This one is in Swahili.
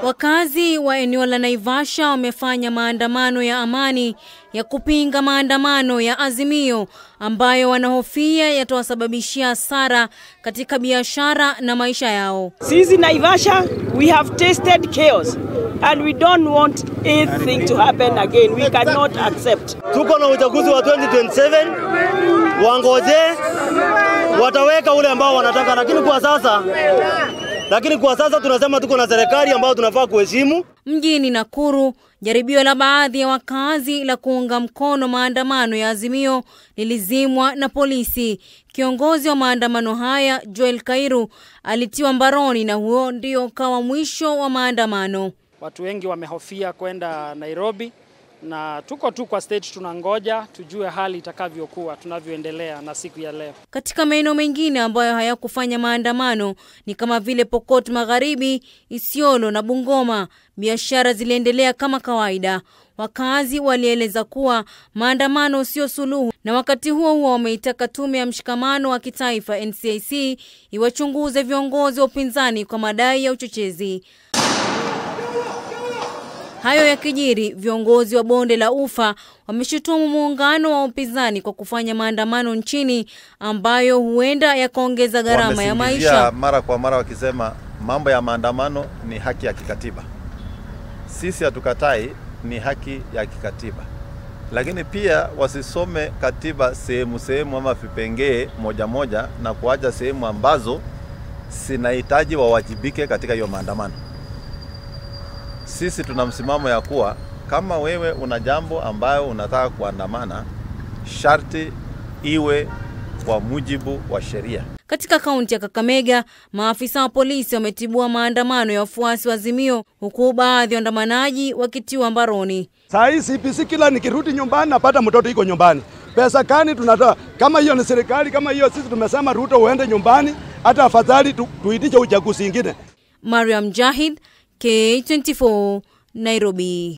Wakazi wa eneo la Naivasha wamefanya maandamano ya amani ya kupinga maandamano ya Azimio ambayo wanahofia yatawasababishia hasara katika biashara na maisha yao. Sisi Naivasha, we have tasted chaos and we don't want anything to happen again. We cannot accept. Tuko na uchaguzi wa 2027 wangoje, wataweka ule ambao wanataka, lakini kwa sasa lakini kwa sasa tunasema tuko na serikali ambayo tunafaa kuheshimu. Mjini Nakuru, jaribio la baadhi ya wakazi la kuunga mkono maandamano ya Azimio lilizimwa na polisi. Kiongozi wa maandamano haya Joel Kairu alitiwa mbaroni na huo ndio ukawa mwisho wa maandamano. Watu wengi wamehofia kwenda Nairobi na tuko tu kwa stage tunangoja tujue hali itakavyokuwa tunavyoendelea na siku ya leo. Katika maeneo mengine ambayo hayakufanya maandamano ni kama vile Pokot Magharibi, Isiolo na Bungoma, biashara ziliendelea kama kawaida. Wakazi walieleza kuwa maandamano sio suluhu, na wakati huo huo wameitaka tume ya mshikamano wa kitaifa NCIC iwachunguze viongozi wa upinzani kwa madai ya uchochezi. Hayo yakijiri, viongozi wa bonde la Ufa wameshutumu muungano wa upinzani kwa kufanya maandamano nchini ambayo huenda yakaongeza gharama ya Wamesingizia maisha. mara kwa mara wakisema mambo ya maandamano ni haki ya kikatiba. Sisi hatukatai, ni haki ya kikatiba, lakini pia wasisome katiba sehemu sehemu ama vipengee moja moja na kuacha sehemu ambazo zinahitaji wawajibike katika hiyo maandamano. Sisi tuna msimamo ya kuwa kama wewe una jambo ambayo unataka kuandamana, sharti iwe kwa mujibu wa sheria. Katika kaunti ya Kakamega, maafisa wa polisi wametibua maandamano ya wafuasi wa Azimio, huku baadhi ya waandamanaji wakitiwa mbaroni. Saa hii CPC kila nikirudi nyumbani napata mtoto iko nyumbani. Pesa gani tunatoa? Kama hiyo ni serikali, kama hiyo sisi tumesema Ruto uende nyumbani, hata afadhali tu, tuitishe uchaguzi ingine. Mariam Jahid, K24, Nairobi.